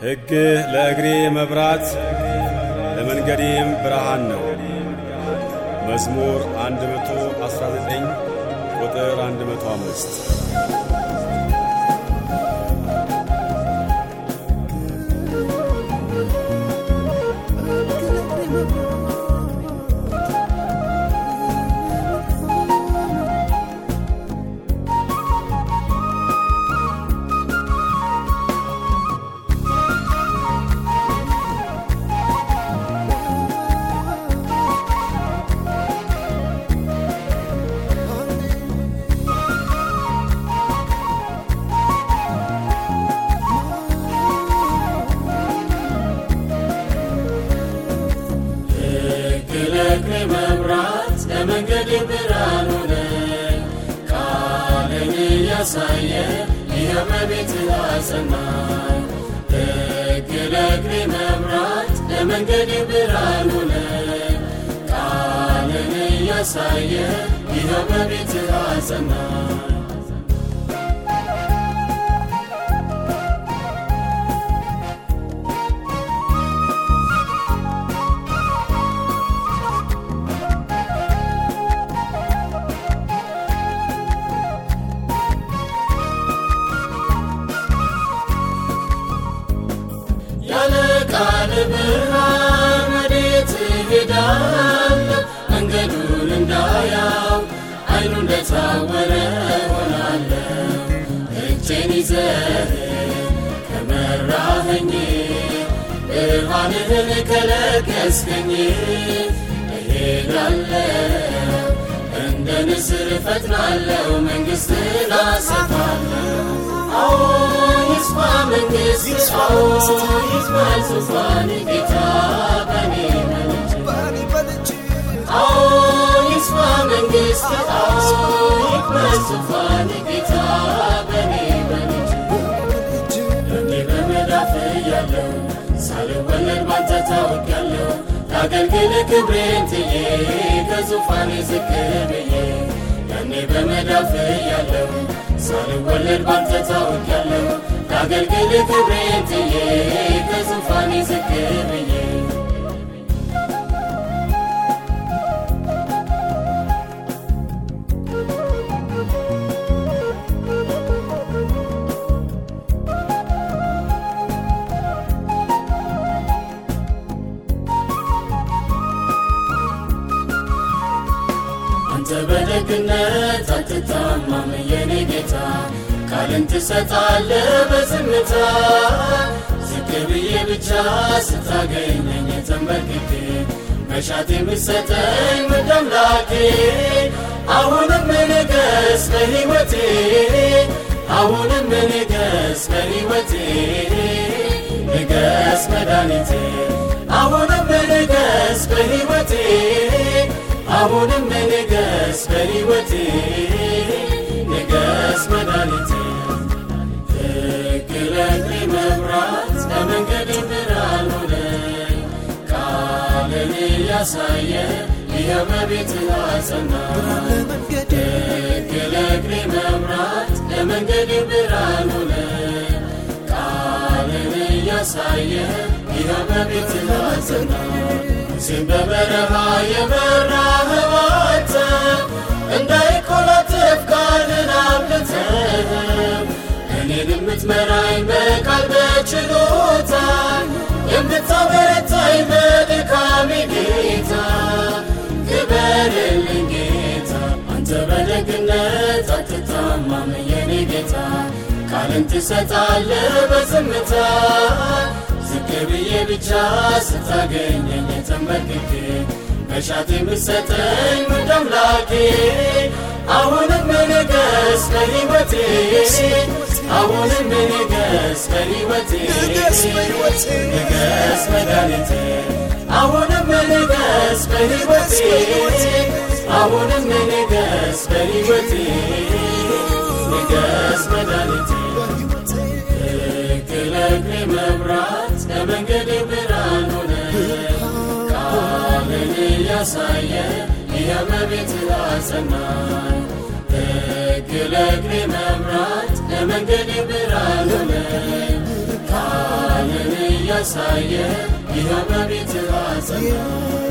ሕግህ ለእግሬ መብራት ለመንገዴም ብርሃን ነው። መዝሙር 119 ቁጥር 105 ለእግሬ መብራት ለመንገድ ብርሃን ሆነ ቃልን እያሳየ ይኸው በቤትህ አጸናኝ ሕግ ለእግሬ መብራት ለመንገድ ብርሃን ሆነ ቃልን እያሳየ ይኸው በቤትህ አጸናኝ ያለ ቃል ብርሃን ወዴት እሄዳለሁ? መንገዱን እንዳያው አይኑ እንደታወረ ሆናለሁ። እጄን ይዘህ ከመራኸኝ ብርሃንህን ከለገስከኝ እሄዳለሁ እንደ ንስር እፈጥናለሁ መንግሥትን አሰፋለሁ። አዎ ይስፋ መንግሥት አዎ ይስፋል ዙፋን ጌታ በኔ መልጅ አዎ ይስፋ መንግሥት አዎ ይክበር ዙፋን ጌታ በኔ መልጅ እኔ በመዳፍ ያለው ሳልወለድ ባንተ ታውቂያለሁ ላገልግል ክብሬን ትዬ ከዙፋኔ ዝቅ ብዬ ያኔ በመዳፍ ያለው ሳልወለድ ባንተ ታውቂያለሁ ላገልግል ክብሬን ትዬ ከዙፋኔ ዝቅ ብዬ አንተ በደግነት አትታማም የኔ ጌታ ቃልን ትሰጣለህ በዝምታ ዝቅ ብዬ ብቻ ስታገኘኝ ተንበርክኬ መሻት የምትሰጠኝ ውድ አምላኬ አሁንም ንገስ በሕይወቴ አሁንም ንገስ በሕይወቴ ንገስ መድኃኒቴ አሁንም ንገስ በሕይወቴ አሁንም ንገስ በሕይወቴ ንገስ መድኃኒቴ ሕግ ለእግሬ መብራት ለመንገድ ብርሃን ሆነ ቃልን እያሳየ ይኸው በቤትህ አጸናኝ ሕግ ለእግሬ መብራት ለመንገድ ብርሃን ሆነ ቃልን እያሳየ ይኸው በቤትህ አጸናኝ ሙሴን በበረሃ የመራኸው አንተ እንዳይኮላትፍ ቃልን አብልተህ እኔን የምትመራኝ በቃል በችሎታ የምታበረታኝ በድካሜ ጌታ ክበርልኝ ጌታ አንተ በደግነት አትታማም የኔ ጌታ ቃልን ትሰጣለህ በዝምታ ዝቅ ብዬ ብቻ ስታገኘኝ ተንበርክኬ መሻት የምትሰጠኝ ውድ አምላኬ አሁንም ንገስ በሕይወቴ አሁንም ንገስ በሕይወቴ ንገስ መድኃኒቴ አሁንም ንገስ በሕይወቴ አሁንም ንገስ በሕይወቴ ንገስ መድኃኒቴ ሕግ ለእግሬ መብራት ለመንገድ ብርሃን ሆነ ቃልን እያሳየ ይኸው በቤትህ አጸናኝ ሕግ ለእግሬ መብራት ለመንገድ ብርሃን ሆነ ቃልን እያሳየ ይኸው በቤትህ አጸናኝ